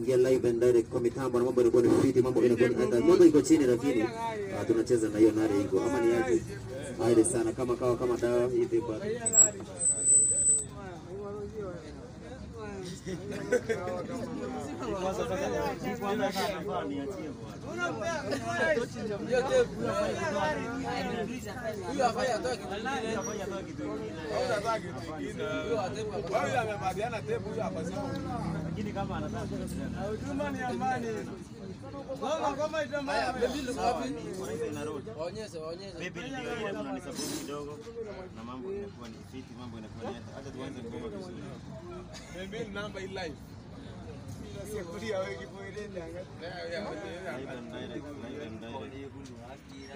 tunaingia live and direct kwa mitambo na mambo yanakuwa ni fiti, mambo inakuwa ni hata moto iko chini, lakini ah, tunacheza na hiyo nare iko ama ni aje? Aile sana kama kawa kama dawa hivi kwa Maybe ndio ile kuna support kidogo na mambo inakuwa ni fiti, mambo inakuwa ni hata tuanze ngoma vizuri. Live and direct, live and direct.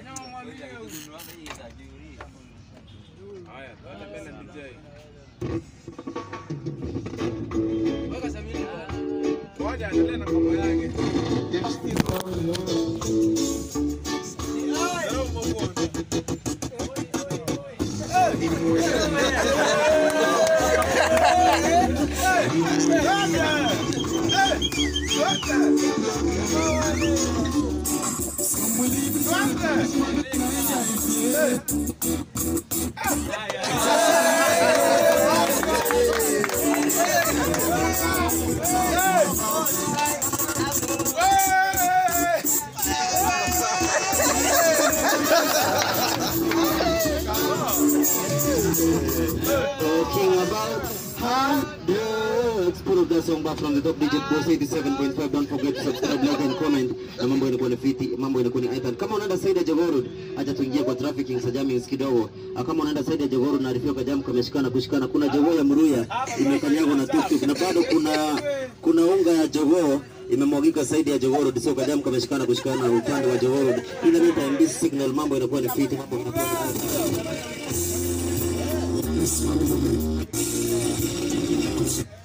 talking about hundreds. Put up that song back from the top digit boss 87.5. Don't forget to subscribe, like and comment. Na mambo inakuwa ni fiti, mambo inakuwa ni iPad. Kama unaenda side ya Jogoo Road, acha tuingie kwa trafficking sa jammings kidogo. Ah, Kama unaenda side ya Jogoo Road naarifiwa kwa jam kameshikana kushikana. Kuna jogoo ya Mruya imekanyagwa na tuktuk na bado kuna kuna unga ya jogoo imemwagika saidi ya Jogoo Road, sio kajam kameshikana kushikana upande wa Jogoo Road. Ile mita MB signal, mambo inakuwa ni fiti, mambo inakuwa ni